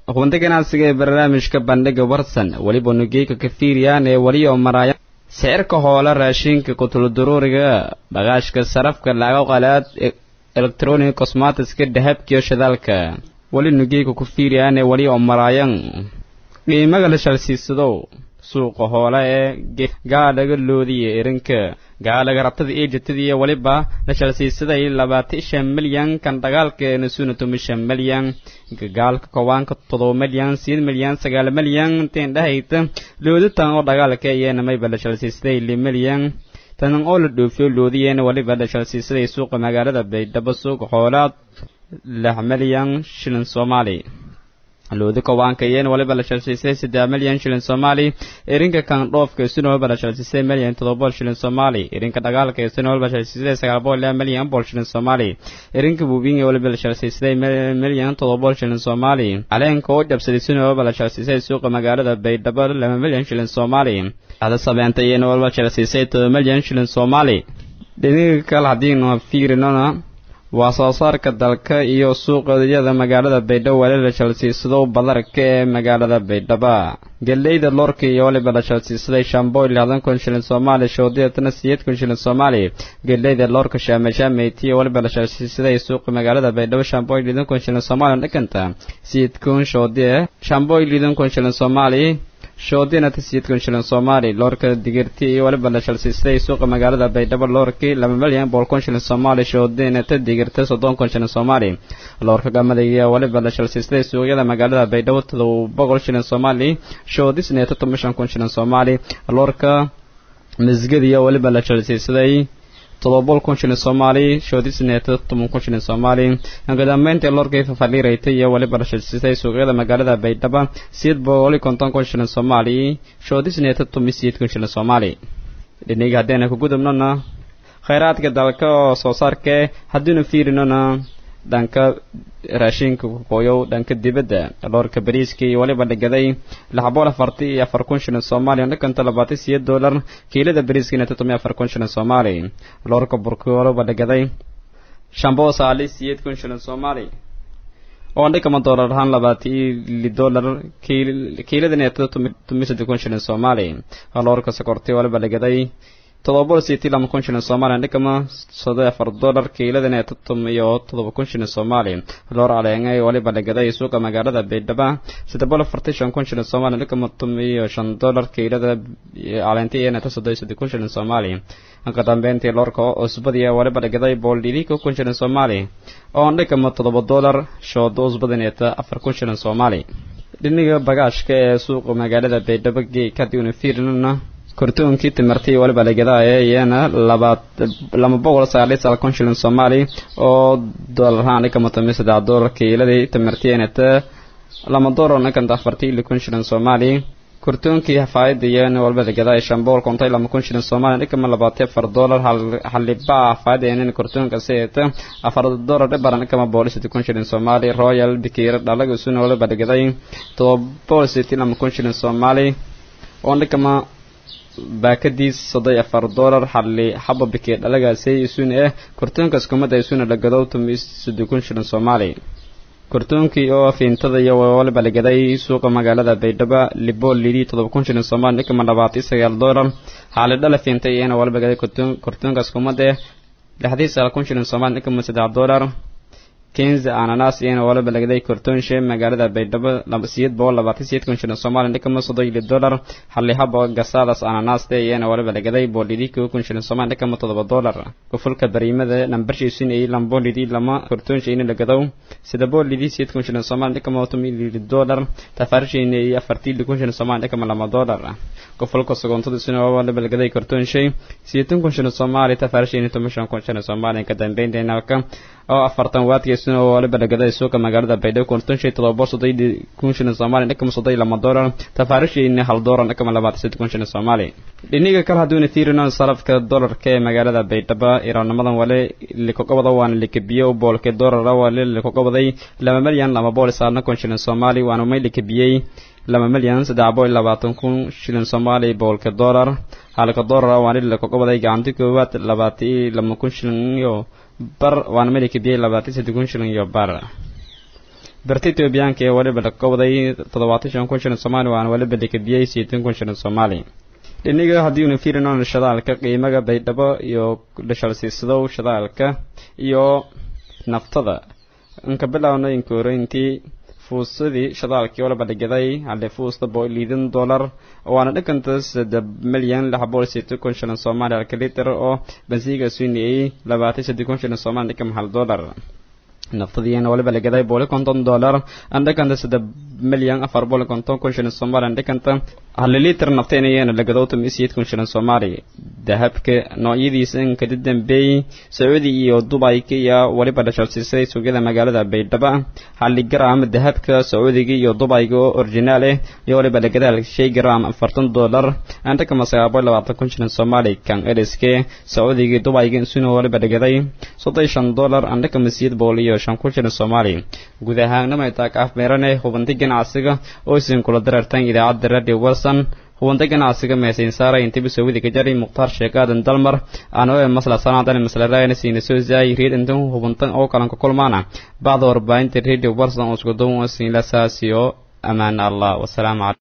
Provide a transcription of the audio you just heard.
hubinta ganacsiga ee barnaamijka bandhiga warsan weliba nugeyka kafiiriyaan ee weli oo maraya sicirka hoola raashinka kutulduruuriga bagaashka sarafka lacago qalaad electronic cosmatiska dahabkiyo shidaalka weli nugeyka kufiiriyaan ee weli oo maraayan qiimaga la shalsiisado suuqa hoola ee gaadhaga loodiya erinka gaadhaga rabtada eejatada iyo weliba la shalsiisaday labaatan shan milyan kan dagaalka nasuna tumi shan milyan gagaalka kowaanka todoba milyan sideed milyan sagaal milyan intiin dhahayta looditan oo dagaalka iyana mayba la shalsiisaday li milyan tanan oo la dhoofiyo loodiyeen weliba la shalsiisaday suuqa magaalada baydhabo suuqa hoolaad lix milyan shilin soomaali loodi kowaanka iyeen waliba la shalsiisay saddex milyan shilin soomaali irinka kan dhoofka isuna waliba la shalsiisay milyan toddoba bool shilin soomaali irinka dagaalka isuna waliba la shalsiisay sagaal bool ilaa milyan bool shilin soomaali irinka buubinga waliba la shalsiisay milyan toddoba bool shilin soomaali caleenka oo jabsaday isuna waliba la shalsiisay suuqa magaalada baydhabo laba milyan shilin soomaali ada sabeenta iyena waliba la shalsiisay todoba milyan shilin soomaali dhiniga kale haddiinu fiirinona waa soo saarka dalka iyo suuqyada magaalada baydhabo wali la shalsiisado badarka ee magaalada baydhaba geleyda loorka iyo waliba la shalsiisaday shamboy lixdan kun shilin soomaali shoodiyatana sideed kun shilin soomaali geleyda loorka shaameshaameytiyo waliba la shalsiisaday suuqa magaalada baydhabo shamboy lixdan kun shilin soomaali dhakanta sideed kun shoodiye shamboy lixdan kun shilin soomaali shoodina tasiid kun shilin soomaali loorka digirti iyo waliba la shalsiisay suuqa magaalada baydhabo loorkii laba milyan boqol kun shilin soomaali shoodina ta digirta soddon kun shilin soomaali loorka gamada iyo waliba la shalsiisay suuqyada magaalada baydhabo todoba boqol shilin soomaali shoodisneeta toban shan kun shilin soomaali loorka misgada iyo waliba la shalsiisaday todobol kun shilin soomaali shoodisneeta toban kun shilin soomaali kadambeyntii loorkii fafadhiiraytay iyo waliba la shalsiisay suuqyada magaalada baydhaba sideed boqoli konton kun shilin soomaali shoodisneeta toban sideed kun shilin soomaali dhiniga haddayna ku gudubnona khayraadka dalka oo soo saarkee haddiinu fiirinona dhanka raashinka kuqooyow dhanka dibadda loorka bariiska iyo waliba dhigaday lix bool afarti iyo afar kun shilin soomaaliya dhakanta labaatan sideed doolar kiilada bariiskana todoba afar kun shilin soomaali loorka burki waliba dhigaday shambo saali sideed kun shilin soomaali oo dhikama doolar ahaan labaatan iyo doolar kiiladana todoba saddex kun shilin soomaali loorka sokorti waliba dhigaday todoba bool sideetii lama kun shilin soomaaliya dhikama soddon afar doolar kiiladana totom iyo todoba kun shilin soomaali loor caleengay waliba dhigaday suuqa magaalada baydhaba saddex bool afartan shan kun shilin soomaaliya dhikama tom iyo shan doolar kiilada caleenta iyana ta soddon saddex kun shilin soomaali ka dambeyntii loorka cusbadiya waliba dhigaday bool dhilika kun shilin soomaali oo dhikama todoba doolar shoodo cusbadaneeta afar kun shilin soomaali dhiniga bagaashka ee suuqa magaalada baydhabo geek haddii una fiirinana kortoonkii timirtii waliba lagadaaye iyana labaad lama boqol sagaaliyo sagaal kun shilin soomaali oo doolarahaan dhikama tomi saddex doolar kiiladii timirtiinata lama doolar dhikanta afartii ili kun shilin soomaali kortoonkii hafaayada iyana waliba lagadaaye shan boqol kontay lama kun shilin soomaali dhikama labaatan afar doolar halibaa hafaayada iyana kortoonka seeta afar doolar dhibaran dhikama boqol saddex kun shilin soomaali royal bikiira dhalaga isuna waliba lagaday todoba boqol sideetii lama kun shilin soomaali oo dhikama baakadiis soddon afar doolar xalli xaba bikee dhalagaasay isuna eh kortoonkaas kumada isuna lagadow tumi saddex kun shilin soomaali kortoonkii oo fiintada iyo waliba lagaday suuqa magaalada baydhabo libool lidii todoba kun shilin soomaali dhikama labaatan sagaal doolar xaali dhala fiintay iyana waliba lagaday kortoonkaas kumada lixdii sagaal kun shilin soomaali dhikama saddex doolar kenza ananas iyana waliba lagaday kortoonshe magaalada baydhabo sideed boqol labaatan sideed kun shilin soomaaliya dhikama soddon iyo doolar hallihaba gasaadas ananaste iyana waliba lagaday boolidii kow kun shilin soomaaliya dhikama toddoba doolar kufulka bariimada nambarshiisun iyo lamboolidii lama kortoonshe ina lagadow sida boolidii sideed kun shilin soomaaliya dhikama tomi iyo doolar tafaarsheyna iyo afartii kun shilin soomaaliya dhikama lama doolar kufulka sogontada isuna waliba lagaday kortoonshe sideetan kun shilin soomaaliya tafaarsheyna toban shan kun shilin soomaaliya ka dambeynteynaka oo afartan waadkiisuna waliba lagaday suuqa magaalada baydhabo kontonshey todoba soddon kun shilin soomaaliya dhikama soddon iyo lama doolar tafaarisheyna hal doolar dhikama labaatan saddex kun shilin soomaaliya dhiniga kale hadduuna fiirino sarafka doolarka ee magaalada baydhabo iraanimadan wale likogobada waana likabiye boolka doolara wale likogobaday laba milyan laba bool saalna kun shilin soomaali waana may likabiyey laba milyan saddex bool labaatan kun shilin soomaali boolka doolar halka doolara waana likogobaday gacanti koowaad labaatan iyo laba kun shilin iyo bar waana melika biyey labaatan saddex kun shilin iyo bar barta etoobiyaanka ee waliba la kowday toddobaatan shan kun shilin soomaali waana waliba lakabiyey sideetan kun shilin soomaali dhiniga haddiinu fiirino shadaalka qiimaga baydhabo iyo dhashalsiisadow shadaalka iyo naftada inka bilowna inkooreyntii fuusadii shadaalkii waliba dhigaday hale fuusta boo liidan dollar waana dhankanta saddex milyan lix boqol sideetan kun shilin soomaali halka litir oo bansiiga suinayay labaatan saddex kun shilin soomaali dhikam hal dollar naftadiina waliba lagaday boqoli konton dollar andhakanta saddex milyan afar boqoli konton kun shilin soomaali andhakanta hal litir naftaynayana lagado toban sideed kun shilin soomaali dahabka noocyadiisa inkadi dambeeyey sacuudi iyo dubayka iyo waliba dhashalsiisay suuqyada magaalada baydhabo hali gram dahabka sacuudiga iyo dubayga oo originaal ah iyo waliba lagada shay gram afartan dollar andhakama sagaal boqol labaatan kun shilin soomaali kan eriske sacuudiga dubayga isuna waliba lagaday soddon shan dollar andhakama sideed boqol iyo shan kun shilin soomaali guud ahaanama taak afmeerane hubanti ganacsiga oo isin kula darartan idaacadda radio wilson hubanta ganacsiga meesayn saara intiba sowida ka jari mukhtaar sheekh aadan dalmar anoo ee masla sanaadan masla raayna siina soo zaay reed intan hubantan oo kalan ka kulmaana bacda warbaahinta radio wilson oo isku duwan siin la saasiyo amaan allah wasalaamu